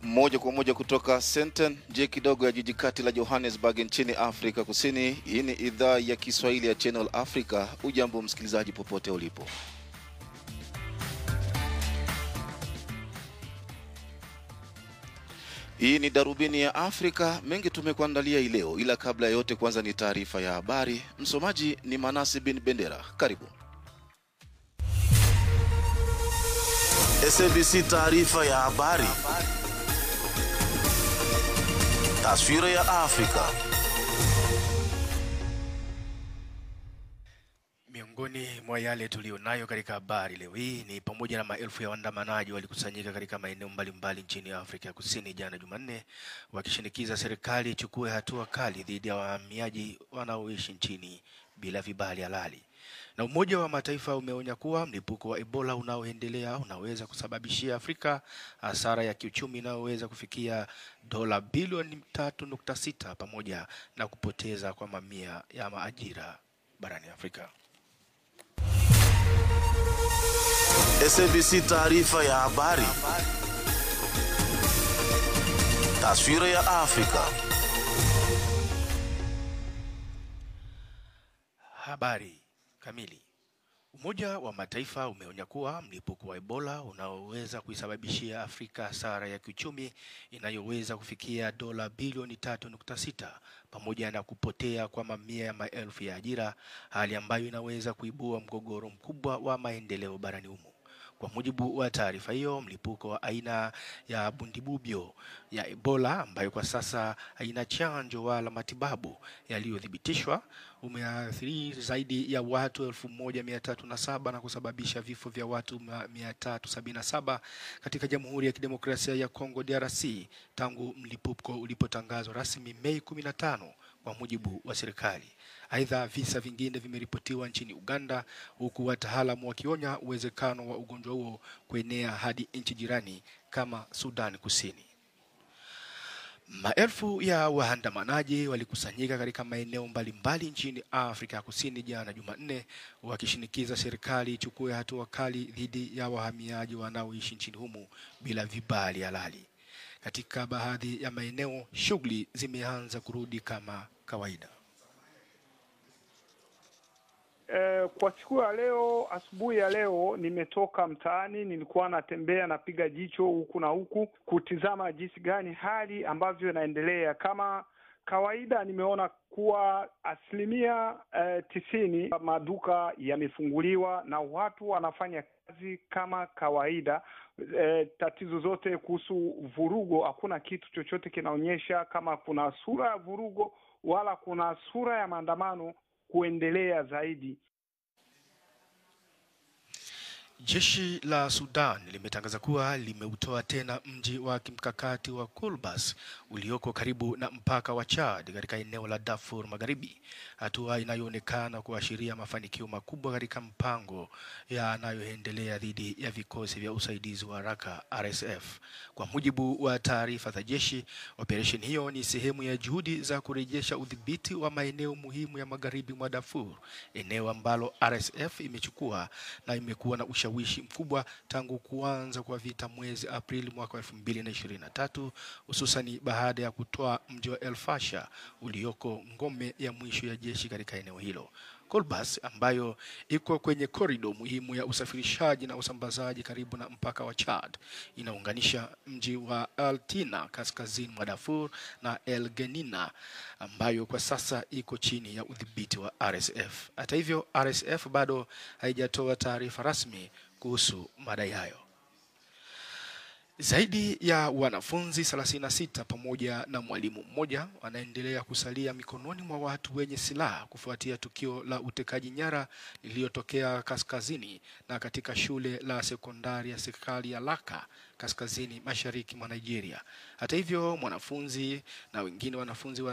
moja kwa moja kutoka Senten, nje kidogo ya jiji kati la Johannesburg nchini Afrika Kusini. Hii ni idhaa ya Kiswahili ya Channel Africa. Ujambo msikilizaji, popote ulipo. Hii ni darubini ya Afrika. Mengi tumekuandalia hii leo, ila kabla ya yote, kwanza ni taarifa ya habari. Msomaji ni Manasi bin Bendera. Karibu. SABC taarifa ya habari. Taswira ya Afrika. Miongoni mwa yale tuliyonayo katika habari leo hii ni pamoja na maelfu ya waandamanaji walikusanyika katika maeneo mbalimbali nchini Afrika ya Kusini jana Jumanne, wakishinikiza serikali ichukue hatua kali dhidi ya wahamiaji wanaoishi nchini bila vibali halali. Na Umoja wa Mataifa umeonya kuwa mlipuko wa Ebola unaoendelea unaweza kusababishia Afrika hasara ya kiuchumi inayoweza kufikia dola bilioni tatu nukta sita pamoja na kupoteza kwa mamia ya maajira barani Afrika. SABC taarifa ya habari. Taswira ya Afrika. Habari kamili. Umoja wa Mataifa umeonya kuwa mlipuko wa Ebola unaoweza kuisababishia Afrika hasara ya kiuchumi inayoweza kufikia dola bilioni tatu nukta sita pamoja na kupotea kwa mamia ya maelfu ya ajira, hali ambayo inaweza kuibua mgogoro mkubwa wa maendeleo barani humo. Kwa mujibu wa taarifa hiyo, mlipuko wa aina ya bundibubyo ya Ebola ambayo kwa sasa haina chanjo wala matibabu yaliyothibitishwa umeathiri zaidi ya watu elfu moja mia tatu na saba na kusababisha vifo vya watu mia tatu sabini na saba katika Jamhuri ya Kidemokrasia ya Kongo DRC tangu mlipuko ulipotangazwa rasmi Mei kumi na tano kwa mujibu wa serikali. Aidha, visa vingine vimeripotiwa nchini Uganda, huku wataalamu wakionya uwezekano wa ugonjwa huo kuenea hadi nchi jirani kama Sudan Kusini. Maelfu ya waandamanaji walikusanyika katika maeneo mbalimbali nchini Afrika ya Kusini jana Jumanne, wakishinikiza serikali ichukue hatua kali dhidi ya wahamiaji wanaoishi nchini humo bila vibali halali. Katika baadhi ya maeneo, shughuli zimeanza kurudi kama kawaida. Eh, kwa siku ya leo, asubuhi ya leo nimetoka mtaani, nilikuwa natembea napiga jicho huku na huku kutizama jinsi gani hali ambavyo inaendelea. Kama kawaida, nimeona kuwa asilimia eh, tisini maduka yamefunguliwa na watu wanafanya kazi kama kawaida. Eh, tatizo zote kuhusu vurugo, hakuna kitu chochote kinaonyesha kama kuna sura ya vurugo wala kuna sura ya maandamano kuendelea zaidi. Jeshi la Sudan limetangaza kuwa limeutoa tena mji wa kimkakati wa Kolbas ulioko karibu na mpaka wa Chad katika eneo la Darfur Magharibi, hatua inayoonekana kuashiria mafanikio makubwa katika mpango yanayoendelea dhidi ya vikosi vya usaidizi wa haraka RSF. Kwa mujibu wa taarifa za jeshi, operesheni hiyo ni sehemu ya juhudi za kurejesha udhibiti wa maeneo muhimu ya magharibi mwa Darfur, eneo ambalo RSF imechukua na imekuwa na ushawishi mkubwa tangu kuanza kwa vita mwezi Aprili mwaka wa elfu mbili na ishirini na tatu hususani baada ya kutoa mji wa El Fasher ulioko ngome ya mwisho ya jeshi katika eneo hilo. Kolbas ambayo iko kwenye korido muhimu ya usafirishaji na usambazaji karibu na mpaka wa Chad inaunganisha mji wa Al Tina kaskazini mwa Darfur na El Genina ambayo kwa sasa iko chini ya udhibiti wa RSF. Hata hivyo, RSF bado haijatoa taarifa rasmi kuhusu madai hayo. Zaidi ya wanafunzi 36 pamoja na mwalimu mmoja wanaendelea kusalia mikononi mwa watu wenye silaha kufuatia tukio la utekaji nyara lililotokea kaskazini na katika shule la sekondari ya serikali ya Laka kaskazini mashariki mwa Nigeria. Hata hivyo, mwanafunzi na wengine wanafunzi wa